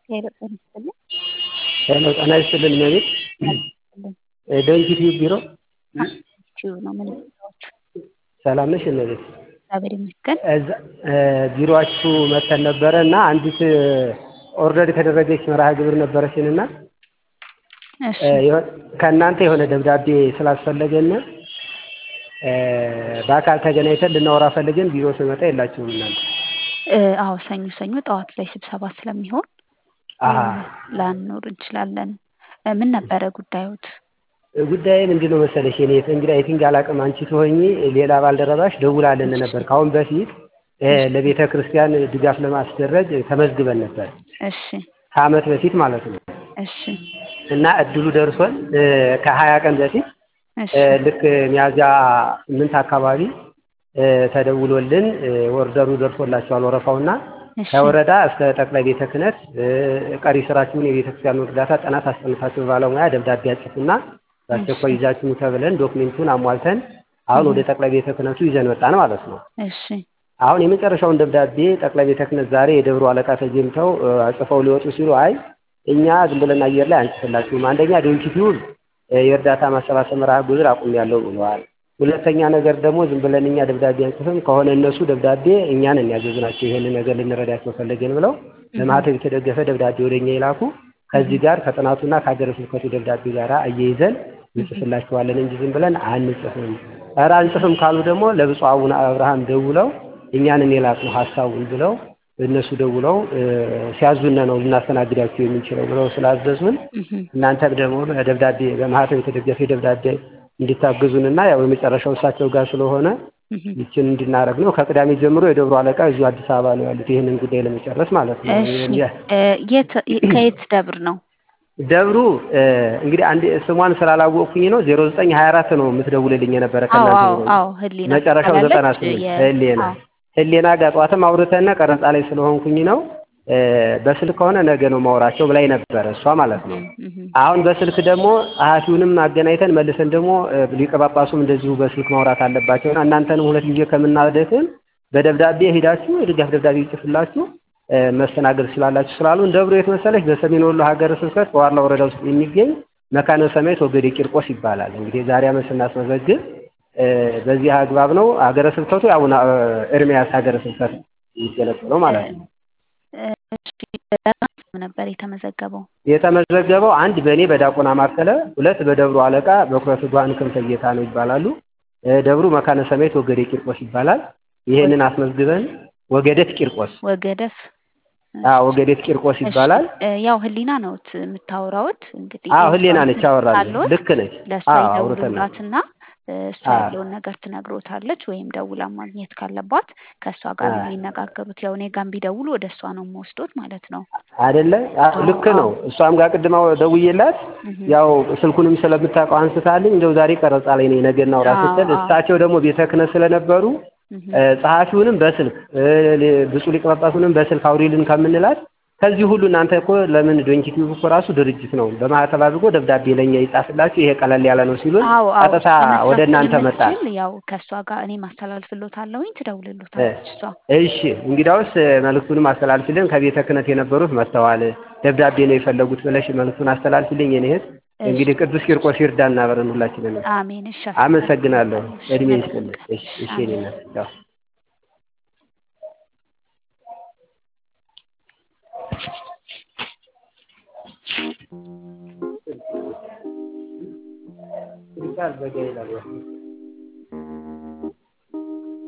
ሄሎ ጤና ይስጥልኝ። ሄሎ ጤና ይስጥልን እመቤት ዶንኪ ቲዩብ ቢሮ ቲዩብ ነው ምን ይመስላችሁ? ሰላም ነሽ እመቤት? እግዚአብሔር ይመስገን። እዛ ቢሮአችሁ መተን ነበረ እና አንዲት ኦርደር የተደረገች መርሃ ግብር ነበረችን እና እሺ ከእናንተ የሆነ ደብዳቤ ስላስፈለገን በአካል ተገናኝተን ልናወራ ፈልገን ቢሮ ስመጣ የላችሁም እናንተ። እ አዎ ሰኞ ሰኞ ጠዋት ላይ ስብሰባ ስለሚሆን አሀ ላንኖር እንችላለን። እ ምን ነበረ ጉዳዮት? ጉዳይ ምንድን ነው መሰለሽ የኔ እንግዲህ አይ ቲንክ አላቅም አንቺ ትሆኚ ሌላ ባልደረባሽ ደውላልን ነበር ከአሁን በፊት እ ለቤተ ክርስቲያን ድጋፍ ለማስደረግ ተመዝግበን ነበር እሺ ከአመት በፊት ማለት ነው እሺ እና እድሉ ደርሶን እ ከሀያ ቀን በፊት እሺ እ ልክ ሚያዝያ ስምንት አካባቢ እ ተደውሎልን እ ኦርደሩ ደርሶላቸዋል ወረፋውና እሺ ከወረዳ እስከ ጠቅላይ ቤተ ክህነት እ ቀሪ ስራችሁን የቤተ ክርስቲያኑ እርዳታ ጥናት አስጠንታችሁ ባለሙያ ደብዳቤ አጽፉና በአስቸኳይ ይዛችሁ ተብለን ዶክሜንቱን አሟልተን አሁን ወደ ጠቅላይ ቤተ ክህነቱ ይዘን መጣን ማለት ነው። እሺ አሁን የመጨረሻውን ደብዳቤ ጠቅላይ ቤተ ክህነት ዛሬ የደብሩ አለቃ ተገኝተው እ አጽፈው ሊወጡ ሲሉ አይ እኛ ዝም ብለን አየር ላይ አንጽፍላችሁም፣ አንደኛ ዶንኪ ቲዩብ እ የእርዳታ ማሰባሰብ መርሃ ግብር አቁሜያለሁ ብለዋል። ሁለተኛ ነገር ደግሞ ዝም ብለን እኛ ደብዳቤ አንጽፍም ከሆነ እነሱ ደብዳቤ እኛን የሚያዘዝናቸው ይሄን ነገር ልንረዳቸው ፈለግን ብለው በማህተብ የተደገፈ ደብዳቤ ወደ እኛ ይላኩ። ከዚህ ጋር ከጥናቱና ከሀገረ ስብከቱ ደብዳቤ ጋር አያይዘን እንጽፍላችኋለን እንጂ ዝም ብለን አንጽፍም። ኧረ አንጽፍም ካሉ ደግሞ ለብፁዕ አቡነ አብርሃም ደውለው እኛንን የላክነው ሀሳቡን ብለው እነሱ ደውለው እ ሲያዙን ነው ልናስተናግዳችሁ የምንችለው ብለው ስላዘዙን እናንተም ደግሞ በደብዳቤ በማህተም የተደገፈ ደብዳቤ እንዲታገዙንና ያው የመጨረሻው እሳቸው ጋር ስለሆነ ይችን እንድናረግ ነው። ከቅዳሜ ጀምሮ የደብሩ አለቃ እዚሁ አዲስ አበባ ነው ያሉት ይህንን ጉዳይ ለመጨረስ ማለት ነው። እሺ እ የት ከየት ደብር ነው? ደብሩ እ እንግዲህ አንድ ስሟን ስላላወቅኩኝ ነው ዜሮ ዘጠኝ ሀያ አራት ነው የምትደውልልኝ የነበረ አዎ ከእናንተ አዎ ቢሮ አዎ ህሊና መጨረሻው ዘጠና ትባላለች። ስምንት የ- ህሌና አዎ ህሌና ጋር ጠዋትም አውርተን ቀረጻ ላይ ስለሆንኩኝ ነው እ በስልክ ከሆነ ነገ ነው ማውራቸው ብላኝ ነበረ እሷ ማለት ነው። እህ አሁን በስልክ ደግሞ ጸሐፊውንም አገናኝተን መልሰን ደግሞ እ ሊቀ ጳጳሱም እንደዚሁ በስልክ ማውራት አለባቸውና እናንተንም ሁለት ጊዜ ከምናደክም በደብዳቤ ሄዳችሁ የድጋፍ ደብዳቤ ይጽፍላችሁ እ መስተናገድ ስላላችሁ ስላሉን ደብሩ የት መሰለሽ በሰሜን ወሎ ሀገረ ስብከት በዋርላ ወረዳ ውስጥ የሚገኝ መካነ ሰማያት ወገዴ ቂርቆስ ይባላል። እንግዲህ የዛሬ ዓመት ስናስመዘግብ እ በዚህ አግባብ ነው ሀገረ ስብከቱ የአቡነ ኤርምያስ ሀገረ ስብከት የሚገለጽለው ማለት ነው። እሺ በማን ስም ነበር የተመዘገበው? የተመዘገበው አንድ በእኔ በዲያቆን አማከለ፣ ሁለት በደብሩ አለቃ በኩረ ትጉሃን ክንፈ ጌታ ነው ይባላሉ። እ ደብሩ መካነ ሰማያት ወገዴ ቂርቆስ ይባላል። ይሄንን አስመዝግበን ወገደት ቂርቆስ ወገደፍ አዎ ወገዴት ቂርቆስ ይባላል። እሺ እ ያው ህሊና ነዎት የምታወራውት እንግዲህ አዎ ህሊና የእሷን ነች ስልክ አወራለሁ። ካለዎት ልክ ነች። ለእሷ አዎ አውርተናል። ይደውሉላትና እ እሷ አዎ ያለውን ነገር ትነግሮታለች ወይም ደውላ ማግኘት ካለባት ከእሷ ጋር ነው አዎ የሚነጋገሩት። ያው እኔ ጋር ቢደውሉ ወደ እሷ ነው የምወስዶት ማለት ነው። አይደለ? አዎ አዎ ልክ አዎ ነው። እሷም ጋር ቅድም አው- ደውዬላት እህ ያው ስልኩንም ስለምታውቀው አንስታልኝ እንደው ዛሬ ቀረጻ ላይ ነኝ ነገ እናውራ አዎ ስትል አዎ እሳቸው ደግሞ ቤተ ክህነት ስለነበሩ እህ እ ጸሐፊውንም በስልክ እ ሌ- ብፁዕ ሊቀ ጳጳሱንም በስልክ አውሪልን ከምንላት ከዚህ ሁሉ እናንተ እኮ ለምን ዶንኪ ቲዩብ እኮ ራሱ ድርጅት ነው በማህተብ አድርጎ ደብዳቤ ለኛ ይጻፍላችሁ ይሄ ቀለል ያለ ነው ሲሉን አዎ አዎ ቀጥታ ወደ መስራት እናንተ መጣን። ስለምትችል ያው ከእሷ ጋር እኔ ማስተላልፍሎታለሁኝ እ ትደውልሎታለች እሷ። እሺ እንግዲያውስ እ መልእክቱንም አስተላልፊልን። ከቤተ ክህነት የነበሩት መጥተዋል፣ ደብዳቤ ነው የፈለጉት ብለሽ መልእክቱን አስተላልፊልኝ። የኔ እህት እሺ እንግዲህ ቅዱስ ቂርቆስ ይርዳን አብረን ሁላችንን። አሜን። እሺ አመሰግናለሁ። አስተላልፍሎታለሁ። እሺ እድሜ መልካም ይስጥልን። ቀን። እሺ እሺ አሜን። የኔ እናት ያው ይባል በጋ ይላል